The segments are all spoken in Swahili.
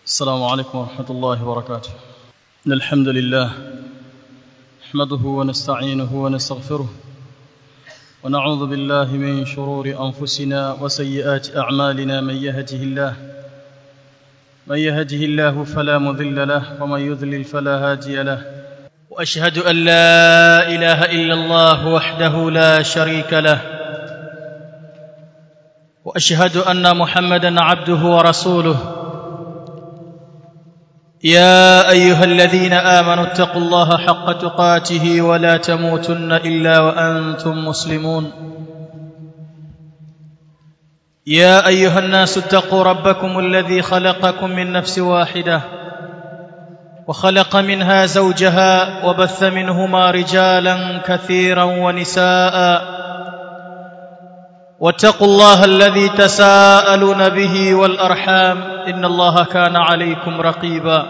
السلام عليكم ورحمة الله وبركاته إن الحمد لله نحمده ونستعينه ونستغفره ونعوذ بالله من شرور أنفسنا وسيئات أعمالنا من يهده الله من يهده الله فلا مضل له ومن يضلل فلا هادي له واشهد ان لا اله الا الله وحده لا شريك له واشهد ان محمدا عبده ورسوله يا ايها الذين امنوا اتقوا الله حق تقاته ولا تموتن الا وانتم مسلمون يا ايها الناس اتقوا ربكم الذي خلقكم من نفس واحده وخلق منها زوجها وبث منهما رجالا كثيرا ونساء واتقوا الله الذي تساءلون به والارحام ان الله كان عليكم رقيبا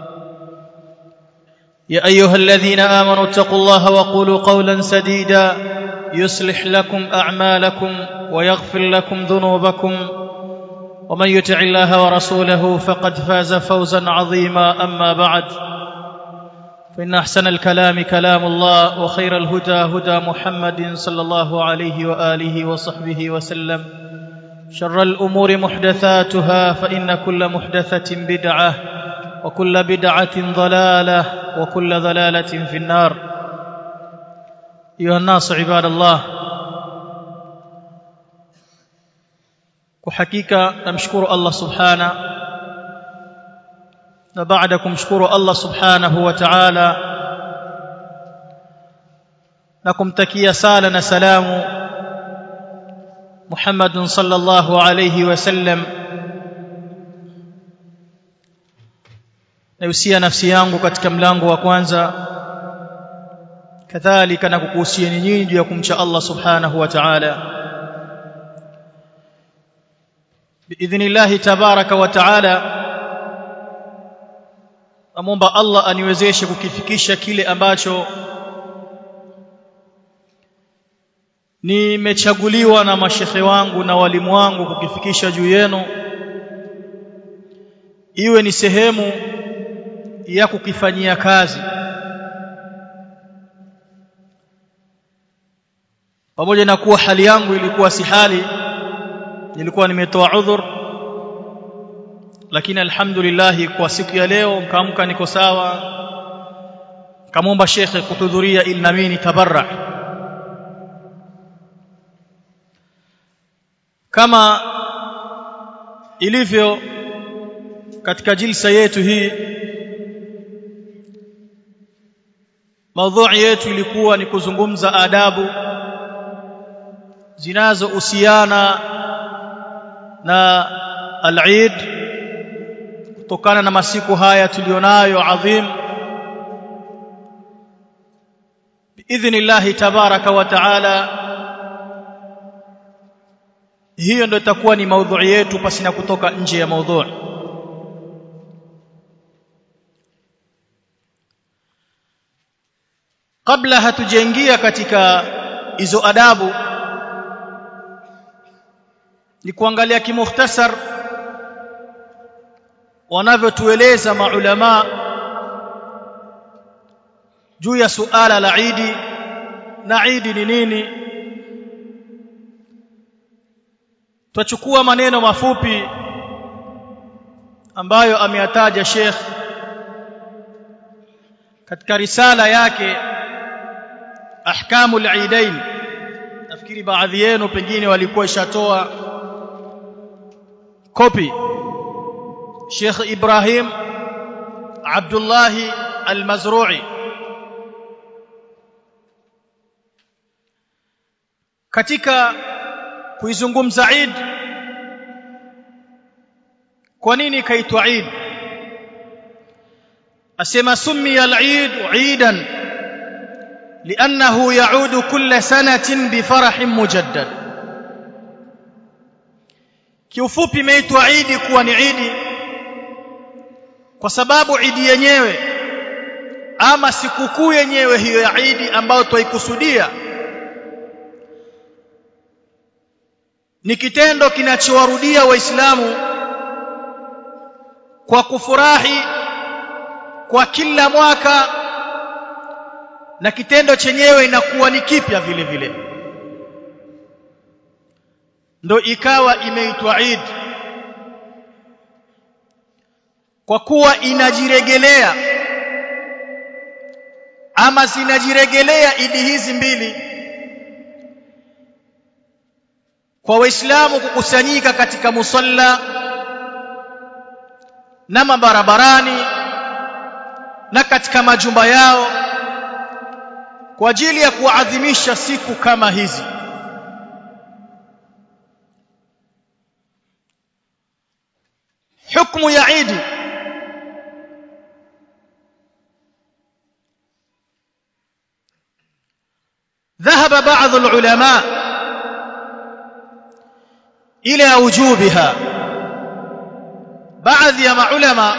يا ايها الذين امنوا اتقوا الله وقولوا قولا سديدا يصلح لكم اعمالكم ويغفر لكم ذنوبكم ومن يطع الله ورسوله فقد فاز فوزا عظيما اما بعد فان احسن الكلام كلام الله وخير الهدى هدى محمد صلى الله عليه واله وصحبه وسلم شر الامور محدثاتها فان كل محدثه بدعه وكل بدعه ضلاله وكل ضلاله في النار ايها الناس عباد الله kwa hakika namshukuru Allah subhana na baada kumshukuru Allah subhanahu wa ta'ala na kumtakia sala na salamu Muhammad sallallahu alayhi wasallam nausia nafsi yangu katika mlango wa kwanza kadhalika na kukuhusieni nyinyi juu ya kumcha Allah subhanahu wa ta'ala باذن الله تبارك وتعالى amomba Allah aniwezeshe kukifikisha kile ambacho nimechaguliwa na mashekhe wangu na walimu wangu kukifikisha juu yenu iwe ni sehemu ya kukifanyia kazi pamoja na kuwa hali yangu ilikuwa si hali nilikuwa nimetoa udhur lakini alhamdulillah kwa siku ya leo mkaamka niko sawa kamomba shekhe kuhudhuria ili na mimi nitabarra kama ilivyo katika jilsa yetu hii maudhui yetu ilikuwa ni kuzungumza adabu zinazohusiana na al-Eid kutokana na masiku haya tulionayo adhim biidhnillah tabaraka wa taala hiyo ndio itakuwa ni maudhui yetu pasina kutoka nje ya maudhui kabla hatujaingia katika hizo adabu ni kuangalia kimukhtasar wanavyotueleza maulama juu ya suala la Idi na Idi ni nini tutachukua maneno mafupi ambayo ameyataja Sheikh katika risala yake ahkamul Eidain nafikiri baadhi yenu pengine walikuwa ishatoa kopi Sheikh Ibrahim Abdullah Al-Mazru'i katika kuizungumza Eid kwa nini kaitwa Eid asema summiya al-Eid Eidan لأنه يعود كل سنة بفرح مجدد kiufupi imeitwa Idi kuwa ni Idi kwa sababu Idi yenyewe ama sikukuu yenyewe hiyo ya Idi ambayo twaikusudia ni kitendo kinachowarudia waislamu kwa kufurahi kwa kila mwaka na kitendo chenyewe inakuwa ni kipya vile vile ndo ikawa imeitwa Eid kwa kuwa inajiregelea ama zinajiregelea idi hizi mbili kwa waislamu kukusanyika katika musalla na mabarabarani na katika majumba yao kwa ajili ya kuadhimisha siku kama hizi hukumu ya Idi ذهب بعض العلماء إلى وجوبها بعض يا علماء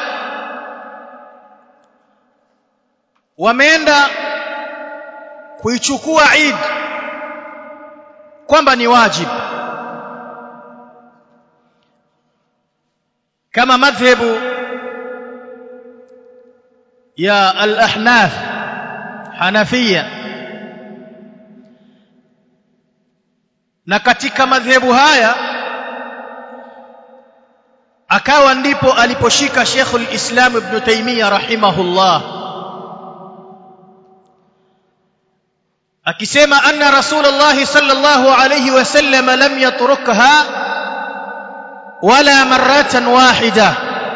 wameenda kuichukua Eid kwamba ni wajib kama madhhabu ya al-ahnaf hanafia na katika madhehebu haya akawa ndipo aliposhika Sheikhul Islam Ibn Taymiyyah rahimahullah akisema anna Rasulullah sallallahu alayhi wasallam lam yatrukha wala marratan wahida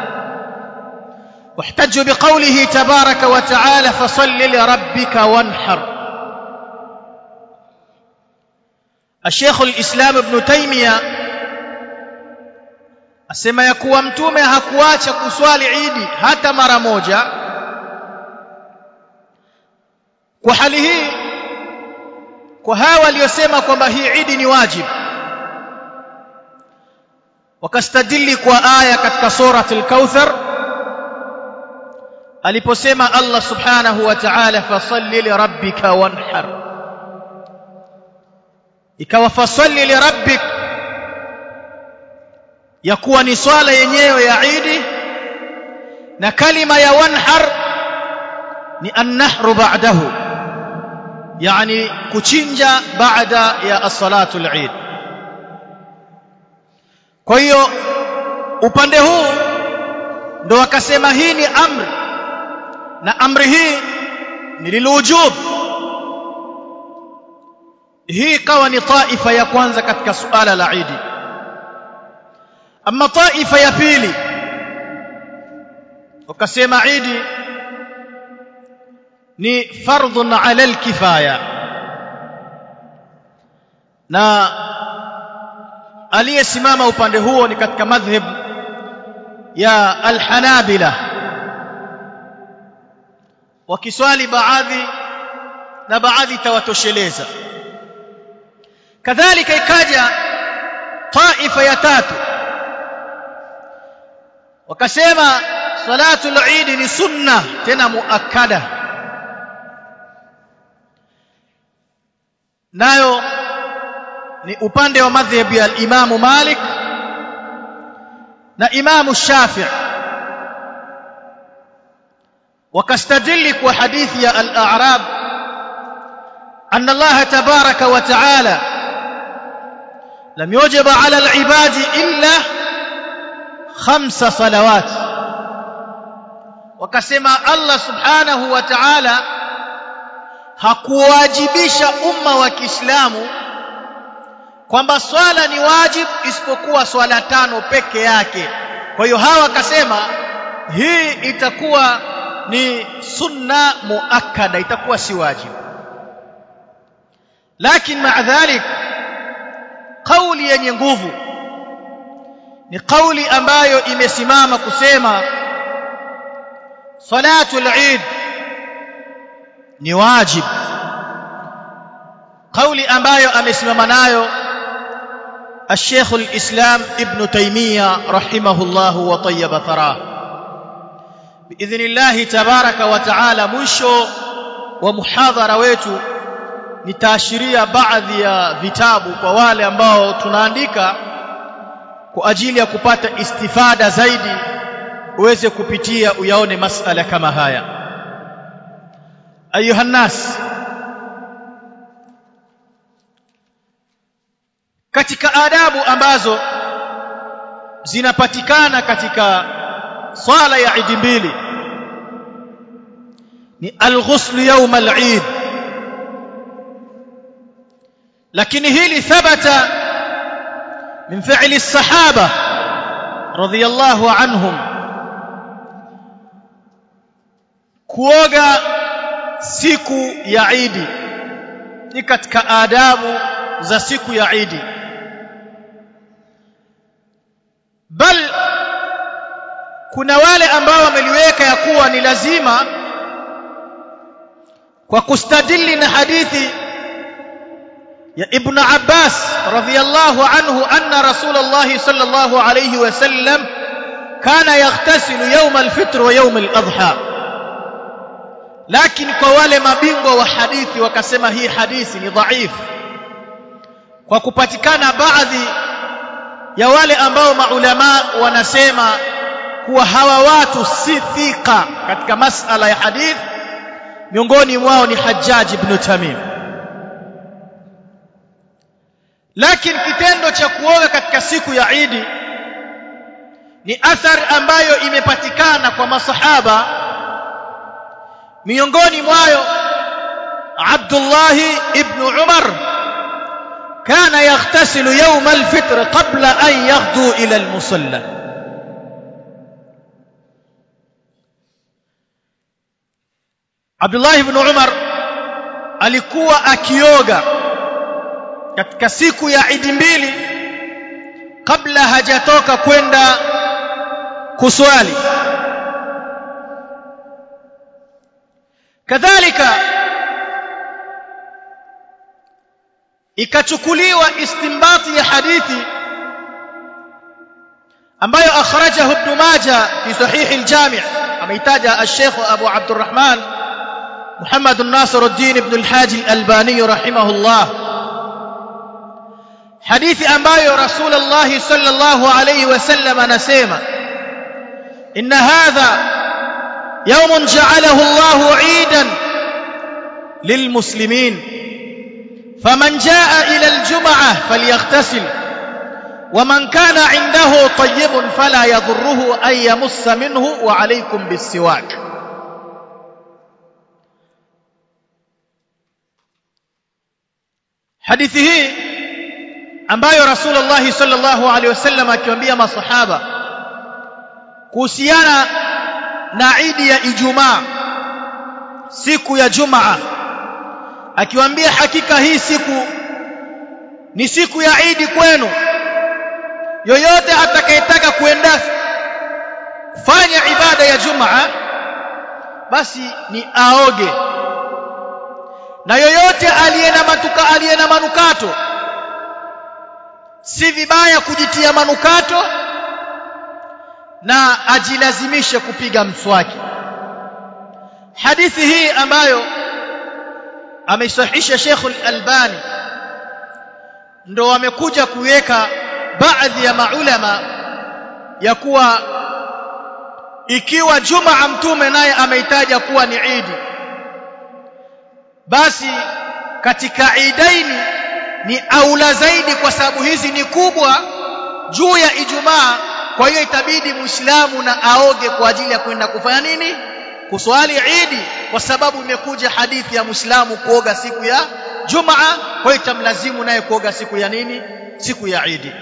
واحتج بقوله تبارك وتعالى فصل لربك وانحر الشيخ الإسلام ابن تيمية asema ya kuwa mtume hakuacha kuswali idi hata mara moja kwa hali hii kwa hawa waliosema kwamba hii idi ni wajib wakastadili kwa aya katika surat al-kauthar aliposema Allah subhanahu wa ta'ala fasalli li rabbika wanhar ikawa fasalli li rabbik ya kuwa ni swala yenyewe ya Idi na kalima ya wanhar ni annahru ba'dahu yani kuchinja baada ya as-salatu al-Eid kwa hiyo upande huu ndo wakasema hii ni amri na amri hii ni lilujub hii kawa ni taifa ya kwanza katika suala la Eid ama taifa ya pili wakasema Eid ni fardhun ala alkifaya na aliyesimama upande huo ni katika madhhab ya alhanabila wakiswali baadhi na baadhi tawatosheleza kadhalika ikaja taifa ya tatu wakasema salatul eid ni sunna tena muakkada nayo ni upande wa madhhabi ya al-Imam Malik na Imam Shafi'i wakastadili kwa hadithi ya al-A'rab أن الله تبارك وتعالى لم يوجب على العباد إلا خمس صلوات وكسما الله سبحانه وتعالى hakuwajibisha umma wa Kiislamu kwamba swala ni wajib isipokuwa swala tano peke yake. Kwa hiyo hawa wakasema hii itakuwa ni sunna muakkada, itakuwa si wajib. Lakini maa dhalik, kauli yenye nguvu ni kauli ambayo imesimama kusema salatul Eid ni wajib kauli ambayo amesimama nayo الشيخ الإسلام ابن تيمية رحمه الله وطيب ثراه بإذن الله تبارك وتعالى mwisho wa muhadhara wetu nitaashiria baadhi ya vitabu kwa wale ambao tunaandika kwa ajili ya kupata istifada zaidi uweze kupitia uyaone masala kama haya ayuha nas katika adabu ambazo zinapatikana katika swala ya idi mbili ni alghusl yawm al-eid lakini hili thabata min fi'li as-sahaba radiyallahu anhum kuoga siku ya idi ni katika adabu za siku ya idi bal kuna wale ambao wameliweka ya kuwa ni lazima kwa kustadili na hadithi ya ibn Abbas radhiyallahu anhu anna Rasulullah sallallahu alayhi wasallam kana yaghtasilu yawm al-fitr wa yawm al-adha lakini kwa wale mabingwa wa hadithi wakasema hii hadithi ni dhaifu kwa kupatikana baadhi ya wale ambao maulama wanasema kuwa hawa watu si thika katika masala ya hadith miongoni mwao ni Hajjaj ibn Tamim lakini kitendo cha kuoga katika siku ya Idi ni athar ambayo imepatikana kwa masahaba miongoni mwayo Abdullah ibn Umar كان يغتسل يوم الفطر قبل أن يغدو إلى المصلى عبد الله بن عمر alikuwa akioga katika siku ya Idi mbili kabla hajatoka kwenda kuswali kadhalika ikachukuliwa istimbati ya hadithi ambayo akhrajahu ibn majah fi sahih al-jami' ameitaja al-sheikh abu abdurrahman محمد الناصر الدين بن الحاج الألباني رحمه الله حديث أنباي رسول الله صلى الله عليه وسلم نسيما إن هذا يوم جعله الله عيدا للمسلمين فمن جاء إلى الجمعة فليغتسل ومن كان عنده طيب فلا يضره أن يمس منه وعليكم بالسواك hadithi hii ambayo Rasulullah sallallahu alaihi wasallam akiwaambia masahaba kuhusiana na Idi ya Ijumaa siku ya Jumaa akiwaambia hakika hii siku ni siku ya Idi kwenu yoyote atakayetaka kuenda fanya ibada ya Jumaa basi ni aoge na yoyote aliye na matuka aliye na manukato si vibaya kujitia manukato na ajilazimishe kupiga mswaki hadithi hii ambayo ameisahisha Sheikh Al-Albani ndo wamekuja kuweka baadhi ya maulama ya kuwa ikiwa Jumaa mtume naye ameitaja kuwa ni Idi basi katika idaini ni aula zaidi kwa sababu hizi ni kubwa juu ya Ijumaa kwa hiyo itabidi Muislamu na aoge kwa ajili ya kwenda kufanya nini kuswali Idi kwa sababu imekuja hadithi ya Muislamu kuoga siku ya Jumaa kwa hiyo itamlazimu naye kuoga siku ya nini siku ya Idi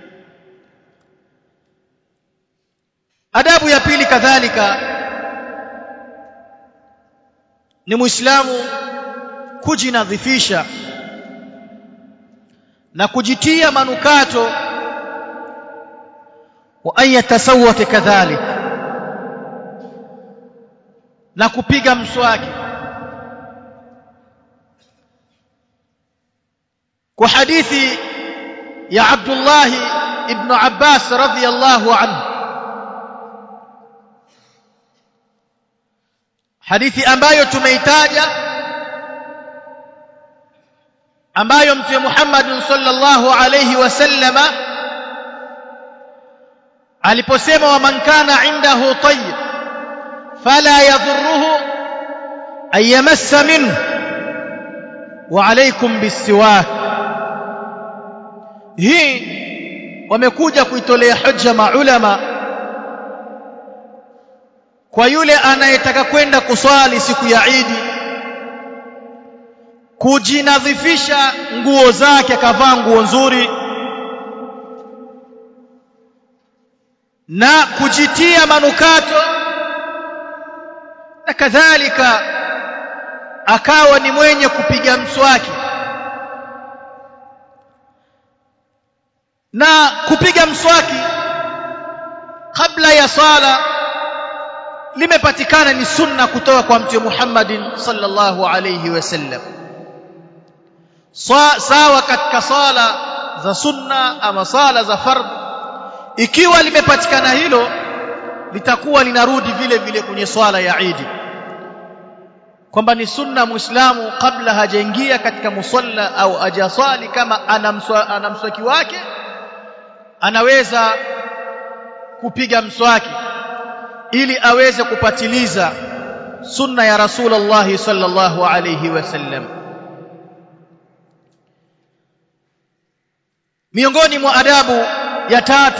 adabu ya pili kadhalika ni Muislamu kujinadhifisha na kujitia manukato wa an yatasawwaka kadhalik na kupiga mswaki kwa hadithi ya Abdullah ibn Abbas radhiyallahu anhu hadithi ambayo tumeitaja ambayo mtume Muhammad sallallahu alayhi wasallama aliposema wa man kana indahu tayyib fala yadhurruhu an yamassa minhu wa alaykum bisiwak hii wamekuja kuitolea hoja maulama kwa yule anayetaka kwenda kuswali siku ya Idi kujinadhifisha nguo zake akavaa nguo nzuri na kujitia manukato na kadhalika akawa ni mwenye kupiga mswaki na kupiga mswaki kabla ya sala limepatikana ni sunna kutoka kwa mtume Muhammadin sallallahu alayhi wasallam sawa katika sala za sunna ama sala za fardh ikiwa limepatikana hilo litakuwa linarudi vile vile kwenye swala ya Eid kwamba ni sunna muislamu kabla hajaingia katika musalla au ajaswali kama ana mswaki wake anaweza kupiga mswaki ili aweze kupatiliza sunna ya Rasulullah sallallahu alayhi wasallam miongoni mwa adabu ya tatu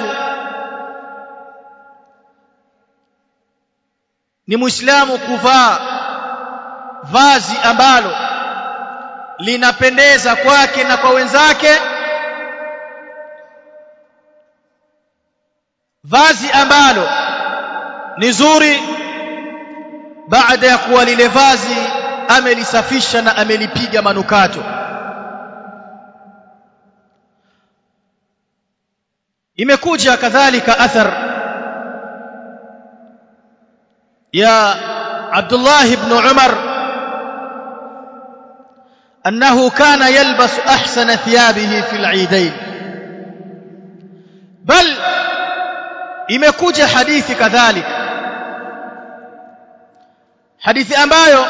ni muislamu kuvaa vazi ambalo linapendeza kwake na kwa wenzake vazi ambalo ni zuri baada ya kuwa lile vazi amelisafisha na amelipiga manukato imekuja kadhalika athar ya Abdullah ibn Umar أنه كان يلبس أحسن ثيابه في العيدين بل imekuja hadithi kadhalika hadithi ambayo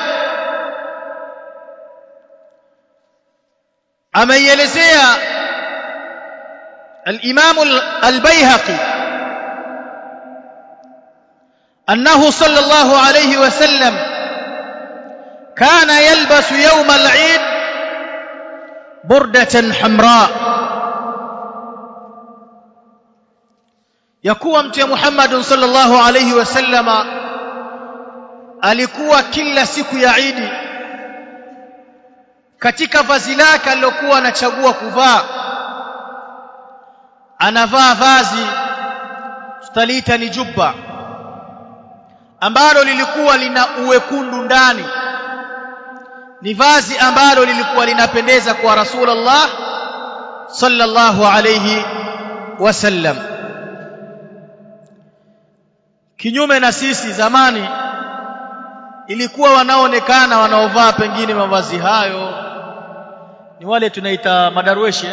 ameielezea al-Imam al-Baihaqi أنه صلى الله عليه وسلم كان يلبس يوم العيد بردة حمراء yakuwa mtume Muhammad sallallahu alayhi wasallama alikuwa kila siku ya Idi katika vazi lake alilokuwa anachagua kuvaa anavaa vazi tutalita ni jubba ambalo lilikuwa lina uwekundu ndani ni vazi ambalo lilikuwa linapendeza kwa Rasulullah sallallahu alayhi wasallam kinyume na sisi zamani ilikuwa wanaoonekana wanaovaa pengine mavazi hayo ni wale tunaita madarweshi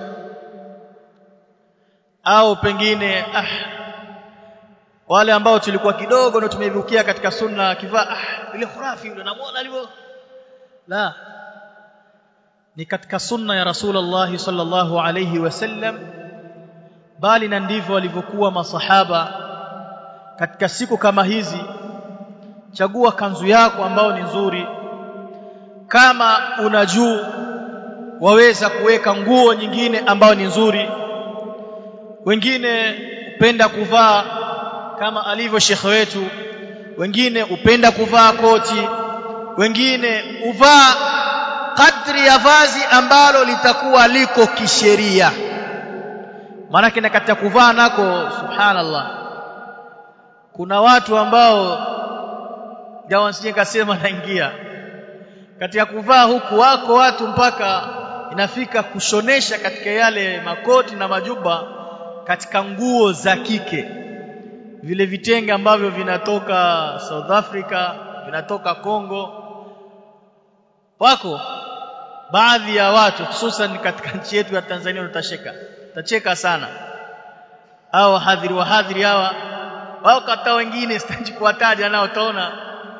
au pengine ah, wale ambao tulikuwa kidogo ndio tumeibukia katika sunna akivaa ah, ile khurafi yule namuona alivyo la ni katika sunna ya Rasulullah sallallahu alayhi wasallam bali na ndivyo walivyokuwa masahaba katika siku kama hizi chagua kanzu yako ambao ni nzuri kama una juu waweza kuweka nguo nyingine ambayo ni nzuri wengine upenda kuvaa kama alivyo shekhe wetu wengine upenda kuvaa koti wengine uvaa kadri ya vazi ambalo litakuwa liko kisheria maana na katika kuvaa nako subhanallah kuna watu ambao jawa sije kasema naingia katika kuvaa huku wako watu mpaka inafika kushonesha katika yale makoti na majuba katika nguo za kike vile vitenge ambavyo vinatoka South Africa vinatoka Congo wako baadhi ya watu hususan katika nchi yetu ya Tanzania utacheka utacheka sana au hadhiri wahadhiri hawa wao kata wengine sitaji kuwataja nao utaona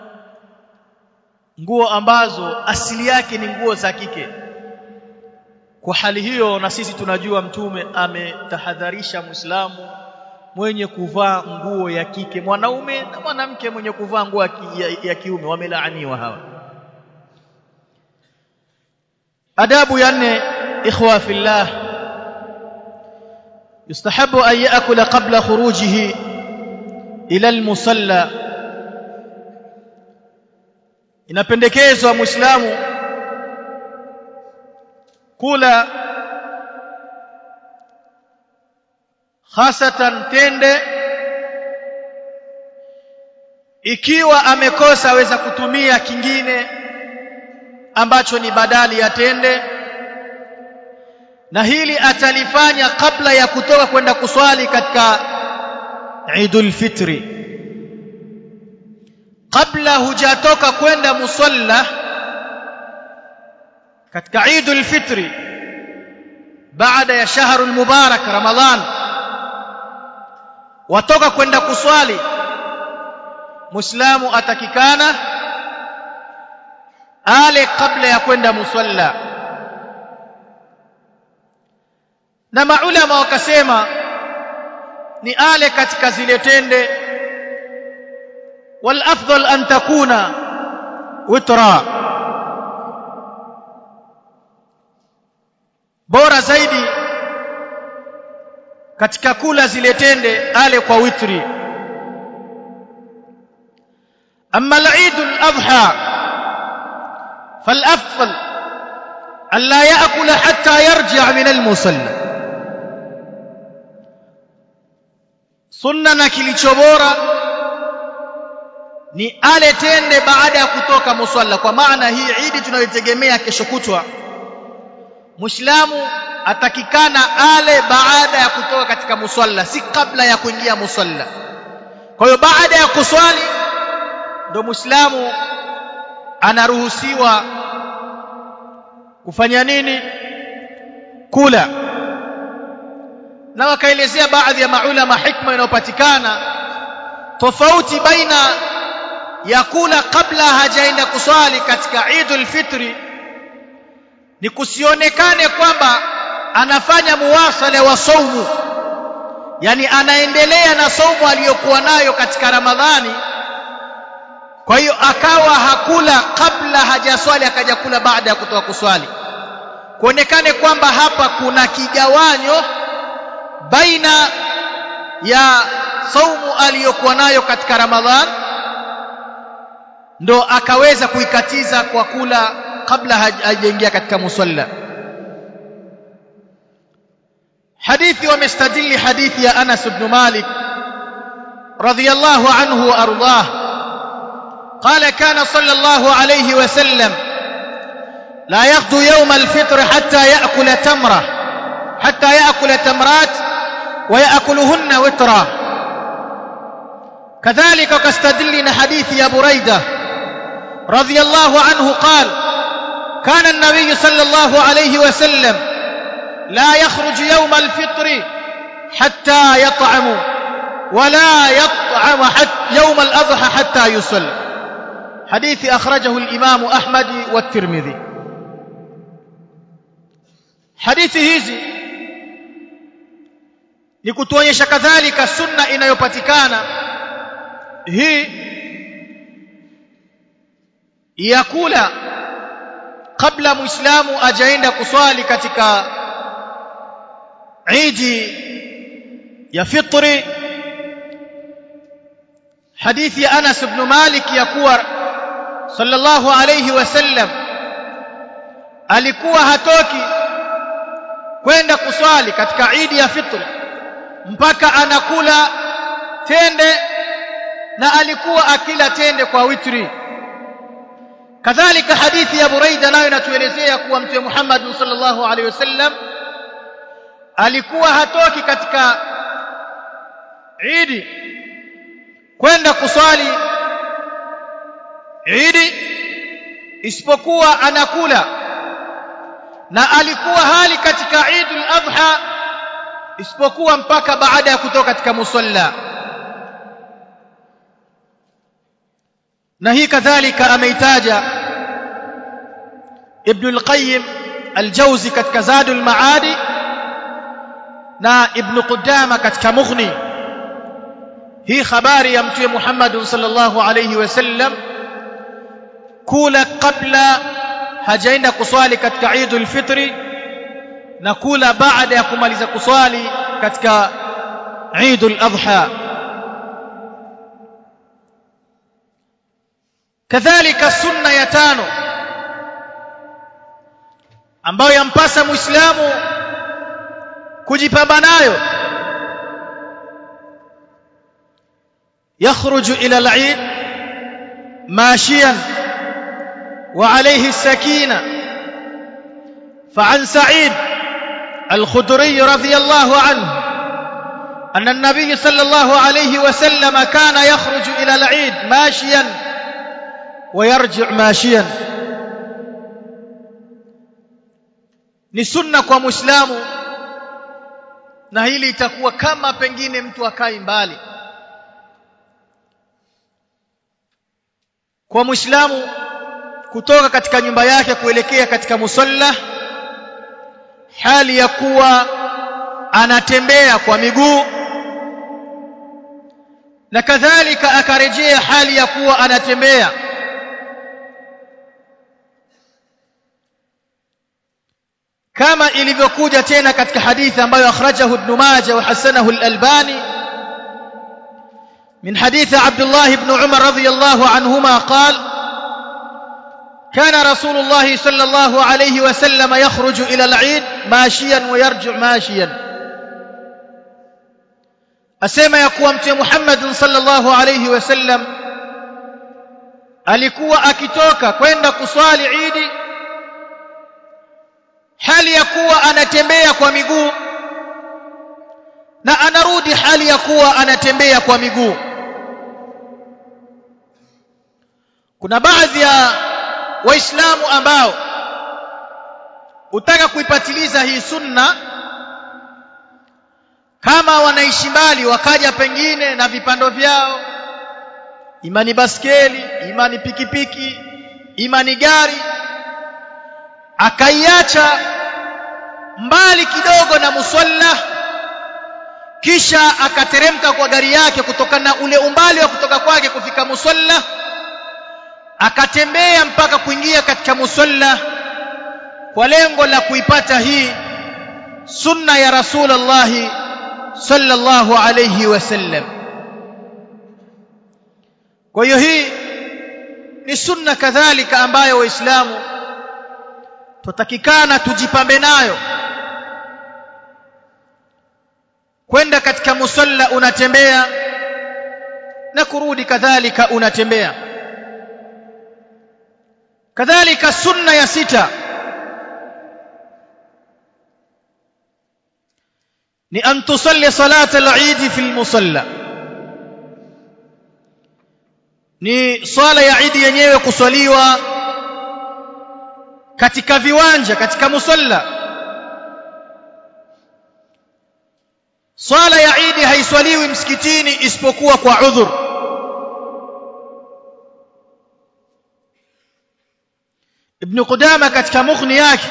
nguo ambazo asili yake ni nguo za kike kwa hali hiyo na sisi tunajua mtume ametahadharisha muislamu mwenye kuvaa nguo ya kike mwanaume na mwanamke mwenye kuvaa nguo ya, ya, ya kiume wamelaaniwa hawa adabu ya nne ikhwa fillah يستحب أن يأكل قبل خروجه إلى المصلى inapendekezwa muislamu kula hasatan tende ikiwa amekosa aweza kutumia kingine ambacho ni badali ya tende na hili atalifanya kabla ya kutoka kwenda kuswali katika Eidul Fitri kabla hujatoka kwenda musalla katika Eidul Fitri baada ya shahrul mubarak Ramadhan watoka kwenda kuswali Muislamu atakikana ale kabla ya kwenda musalla na maulama wakasema ni ale katika zile tende wal afdal an takuna witra bora zaidi katika kula zile tende ale kwa witri amma al-eid al-adha fal-afdal an la ya'kula hatta yarji' min al-musalla sunna na kilicho bora ni ale tende baada ya kutoka musalla kwa maana hii idi tunayotegemea kesho kutwa muislamu atakikana ale baada ya kutoka katika musalla si kabla ya kuingia musalla kwa hiyo baada ya kuswali ndo muislamu anaruhusiwa kufanya nini kula na wakaelezea baadhi ya maulama hikma inayopatikana tofauti baina ya kula kabla hajaenda kuswali katika Eidul Fitri ni kusionekane kwamba anafanya muwasala wa saumu yani anaendelea na saumu aliyokuwa nayo katika Ramadhani kwa hiyo akawa hakula kabla hajaswali akaja kula baada ya kutoka kuswali kuonekane kwamba hapa kuna kigawanyo baina ya saumu aliyokuwa nayo katika Ramadhan ndo akaweza kuikatiza kwa kula kabla hajaingia katika musalla hadithi wamestadili hadithi ya Anas ibn Malik radiyallahu anhu wa ardhah قال كان صلى الله عليه وسلم لا يغدو يوم الفطر حتى يأكل تمرة حتى يأكل تمرات ويأكلهن وترا كذلك كاستدلنا حديث يا بريدة رضي الله عنه قال كان النبي صلى الله عليه وسلم لا يخرج يوم الفطر حتى يطعم ولا يطعم حتى يوم الأضحى حتى يصلي حديث أخرجه الإمام أحمد والترمذي حديث hizi ni kutuonyesha kadhalika sunna inayopatikana hii ya kula kabla muislamu ajaenda kuswali katika idi ya fitri hadithi ya Anas ibn Malik ya kuwa sallallahu alayhi wasallam alikuwa hatoki kwenda kuswali katika idi ya fitri mpaka anakula tende na alikuwa akila tende kwa witri kadhalika hadithi ya Buraida nayo inatuelezea kuwa mtume Muhammad sallallahu alaihi wasallam alikuwa hatoki katika idi kwenda kuswali idi isipokuwa anakula na alikuwa hali katika Eidul Adha isipokuwa mpaka baada ya kutoka katika musalla na hii kadhalika ameitaja Ibn al-Qayyim al-Jawzi katika Zadul Maadi na Ibn Qudama katika Mughni hii habari ya mtume Muhammad sallallahu alayhi wasallam kula kabla hajaenda kuswali katika Eidul Fitri na kula baada ya kumaliza kuswali katika Eidul Adha kadhalika sunna ya tano ambayo yampasa muislamu kujipamba nayo يخرج إلى العيد ماشيا وعليه السكينة فعن سعيد الخدري رضي الله عنه أن النبي صلى الله عليه وسلم كان يخرج إلى العيد ماشيا ويرجع ماشيا ni sunna kwa muislamu na hili itakuwa kama pengine mtu akai mbali kwa muislamu kutoka katika nyumba yake kuelekea katika musalla hali ya kuwa anatembea kwa miguu na kadhalika akarejea hali ya kuwa anatembea kama ilivyokuja tena katika hadithi ambayo akhrajahu ibn Majah wa hasanahu al-Albani من حديث عبد الله بن عمر رضي الله عنهما قال كان رسول الله صلى الله عليه وسلم يخرج إلى العيد ماشيا ويرجع ماشيا أسمى يقوى محمد صلى الله عليه وسلم alikuwa akitoka kwenda kuswali Idi hali ya kuwa anatembea kwa miguu na anarudi hali ya kuwa anatembea kwa miguu kuna baadhi ya waislamu ambao utaka kuipatiliza hii sunna kama wanaishi mbali wakaja pengine na vipando vyao imani baskeli imani pikipiki imani gari akaiacha mbali kidogo na musalla kisha akateremka kwa gari yake kutokana na ule umbali wa kutoka kwake kufika musalla akatembea mpaka kuingia katika musalla kwa lengo la kuipata hii sunna ya rasulullah sallallahu alayhi wasallam kwa hiyo hii ni sunna kadhalika ambayo waislamu tutakikana tujipambe nayo kwenda katika musalla unatembea na kurudi kadhalika unatembea kadhalika sunna ya sita ni an tusalli salat al-eid fi al-musalla ni swala ya Eid yenyewe kuswaliwa katika viwanja katika musalla swala ya Eid haiswaliwi msikitini isipokuwa kwa udhur Ibn Qudama katika mughni yake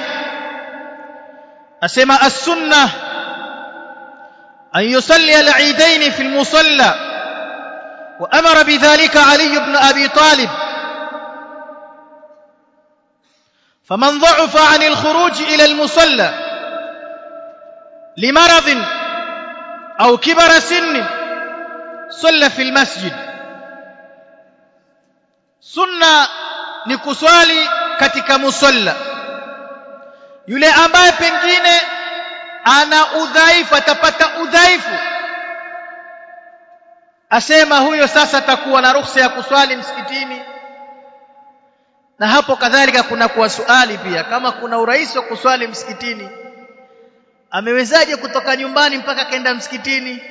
asema as-sunnah an yusalli al-eidain fi al-musalla وأمر بذلك علي بن أبي طالب فمن ضعف عن الخروج إلى المصلى لمرض أو كبر سن صلى في المسجد سنة نكسوالي katika musalla yule ambaye pengine ana udhaifu atapata udhaifu asema huyo sasa atakuwa na ruhusa ya kuswali msikitini na hapo kadhalika kuna kuwa swali pia kama kuna urahisi wa kuswali msikitini amewezaje kutoka nyumbani mpaka kaenda msikitini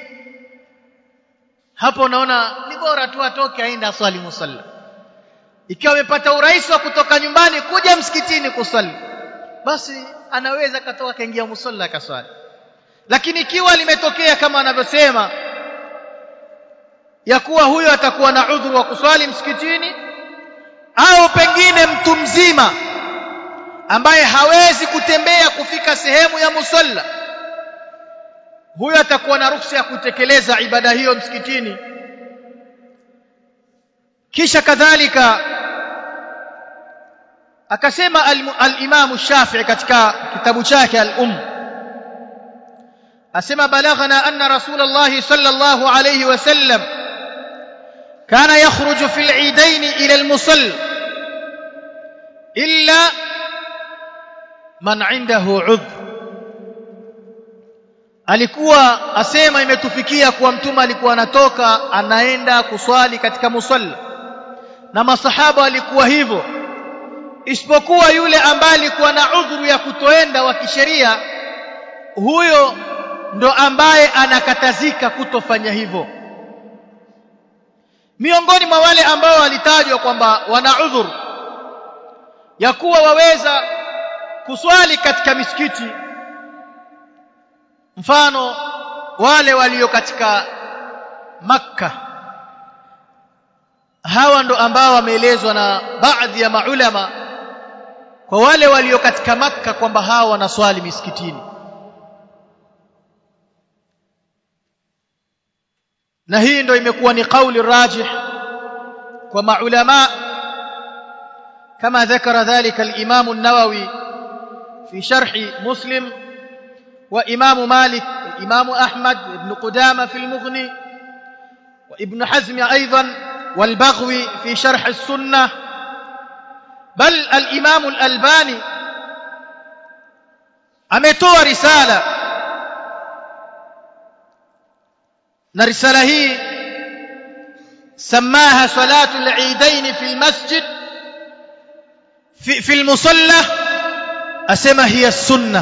hapo unaona ni bora tu atoke aende aswali musalla ikiwa amepata urahisi wa kutoka nyumbani kuja msikitini kuswali basi anaweza katoka kaingia musalla akaswali lakini ikiwa limetokea kama anavyosema ya kuwa huyo atakuwa na udhuru wa kuswali msikitini au pengine mtu mzima ambaye hawezi kutembea kufika sehemu ya musalla huyo atakuwa na ruhusa ya kutekeleza ibada hiyo msikitini kisha kadhalika akasema al-Imam Shafi'i katika kitabu chake al-Umm asema balaghana anna Rasulullah sallallahu alayhi wasallam kana yakhruju fil eidain ila al-musall illa man indahu udhr alikuwa asema imetufikia kuwa mtume alikuwa anatoka anaenda kuswali katika musalla na masahaba walikuwa hivyo isipokuwa yule ambaye alikuwa na udhuru ya kutoenda wa kisheria huyo ndo ambaye anakatazika kutofanya hivyo miongoni mwa wale ambao walitajwa kwamba wana udhuru ya kuwa waweza kuswali katika misikiti mfano wale walio katika makka hawa ndo ambao wameelezwa na baadhi ya maulama kwa wale walio katika makka kwamba hawa wanaswali misikitini na hii ndo imekuwa ni kauli rajih kwa maulama كما ذكر ذلك الإمام النووي في شرح مسلم وإمام مالك والإمام أحمد بن قدامة في المغني وابن حزم أيضا والبغوي في شرح السنة بل الإمام الألباني ametoa risala na risala hii samaha salatu al-eidain fi al-masjid fi fi al-musalla asema hiya sunnah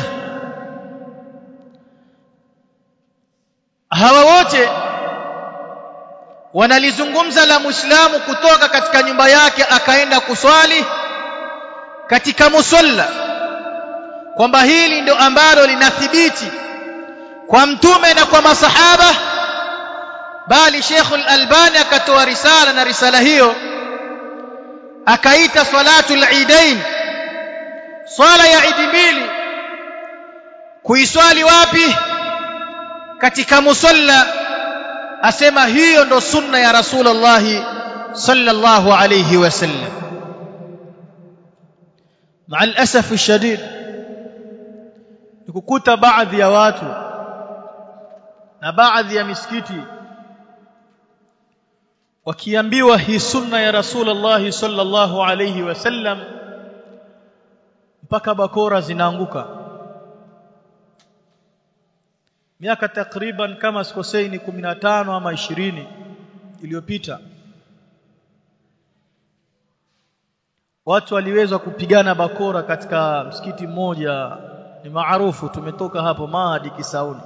hawa wote wanalizungumza la muislamu kutoka katika nyumba yake akaenda kuswali katika musalla kwamba hili ndio ambalo linathibiti kwa mtume na kwa masahaba bali Sheikh al-Albani akatoa risala na risala hiyo akaita salatul eidain swala ya idi mbili kuiswali wapi katika musalla asema hiyo ndo sunna ya rasulullah sallallahu alayhi wasallam مع الاسف الشديد nikukuta baadhi ya watu na baadhi ya misikiti wakiambiwa hii sunna ya rasulullah sallallahu alayhi wasallam mpaka bakora zinaanguka miaka takriban kama sikosei ni 15 ama 20 iliyopita watu waliweza kupigana bakora katika msikiti mmoja ni maarufu tumetoka hapo Mahadi Kisauni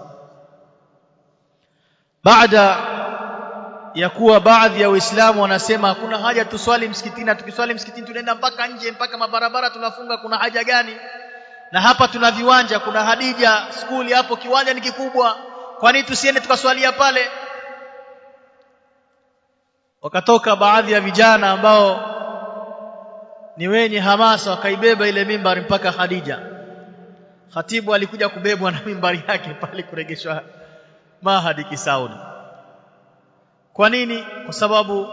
baada ya kuwa baadhi ya waislamu wanasema hakuna haja tuswali msikitini na tukiswali msikitini tunaenda mpaka nje mpaka mabarabara tunafunga kuna haja gani na hapa tuna viwanja kuna Hadija skuli hapo kiwanja ni kikubwa kwa nini tusiende tukaswalia pale wakatoka baadhi ya vijana ambao ni wenye hamasa wakaibeba ile mimbari mpaka Khadija khatibu alikuja kubebwa na mimbari yake pale kuregeshwa Mahadi Kisauni kwa nini kwa sababu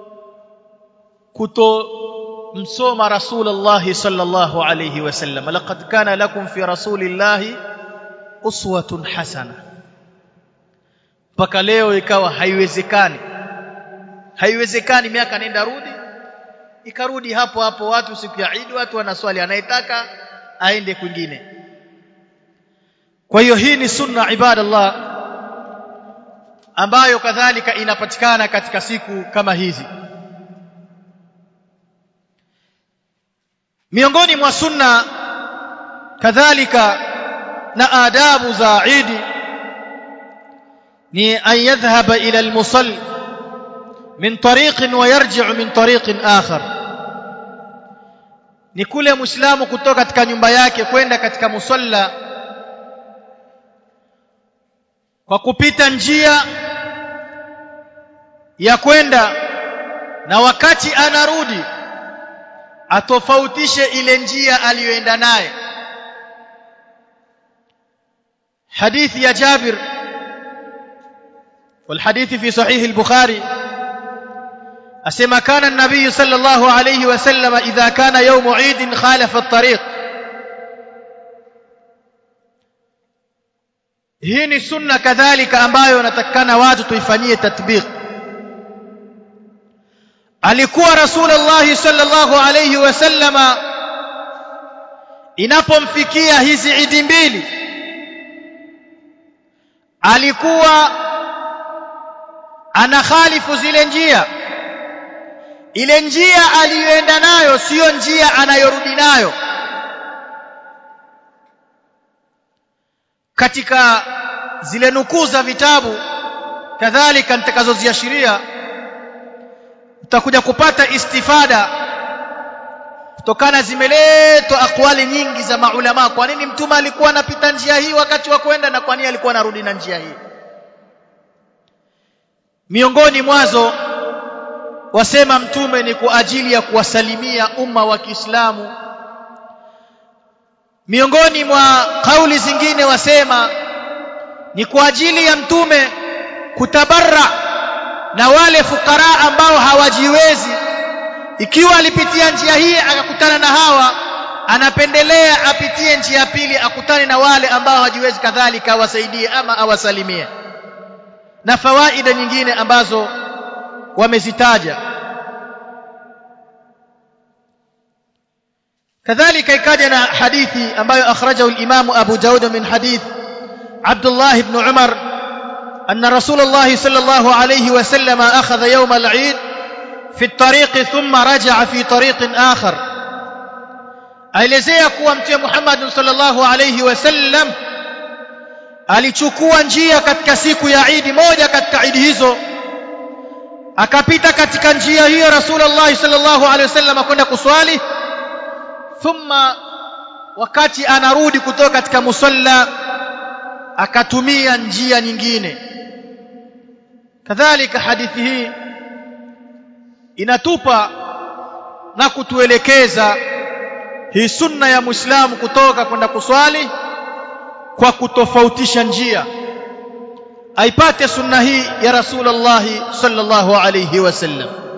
kuto msoma rasulullah sallallahu alayhi wasallam laqad kana lakum fi rasulillah uswatun hasana mpaka leo ikawa haiwezekani haiwezekani miaka nenda rudi ikarudi hapo hapo watu siku ya Eid watu wanaswali anayetaka aende kwingine kwa hiyo hii ni sunna ibadallah ambayo kadhalika inapatikana katika siku kama hizi miongoni mwa sunna kadhalika na adabu za Eid ni an yadhhaba ila al-musalli min tariqin wa yarji'u min tariqin akhar ni kule muislamu kutoka katika nyumba yake kwenda katika musalla kwa kupita njia ya kwenda na wakati anarudi atofautishe ile njia aliyoenda naye hadithi ya Jabir والحديث في صحيح البخاري asema kana an-nabiy sallallahu alayhi wasallam idha kana yawm eid khalafa at-tariq hii ni sunna kadhalika ambayo natakana watu tuifanyie tatbiq alikuwa rasulullah sallallahu alayhi wasallama inapomfikia hizi idi mbili alikuwa anakhalifu zile njia ile njia aliyoenda nayo siyo njia anayorudi nayo katika zile nukuu za vitabu kadhalika nitakazoziashiria utakuja kupata istifada kutokana zimeletwa akwali nyingi za maulama kwa nini mtume alikuwa anapita njia hii wakati wa kwenda na kwa nini alikuwa anarudi na njia hii miongoni mwazo wasema mtume ni kwa ajili ya kuwasalimia umma wa Kiislamu miongoni mwa kauli zingine wasema ni kwa ajili ya mtume kutabarra na wale fukara ambao hawajiwezi ikiwa alipitia njia hii akakutana na hawa anapendelea apitie njia pili akutane na wale ambao hawajiwezi kadhalika awasaidie ama awasalimie na fawaida nyingine ambazo wamezitaja كذلك ikaja na hadithi ambayo akhrajahu al-Imam Abu Daud min hadith Abdullah ibn Umar أن رسول الله صلى الله عليه وسلم أخذ يوم العيد في الطريق ثم رجع في طريق آخر aelezea kuwa mtume Muhammad sallallahu alayhi wasallam alichukua njia katika siku ya Eid moja katika Eid hizo akapita katika njia hiyo Rasulullah sallallahu alayhi wasallam kwenda kuswali thumma wakati anarudi kutoka katika musalla akatumia njia nyingine kadhalika hadithi hii inatupa na kutuelekeza hii sunna ya muislamu kutoka kwenda kuswali kwa kutofautisha njia aipate sunna hii ya rasulullah sallallahu alayhi wasallam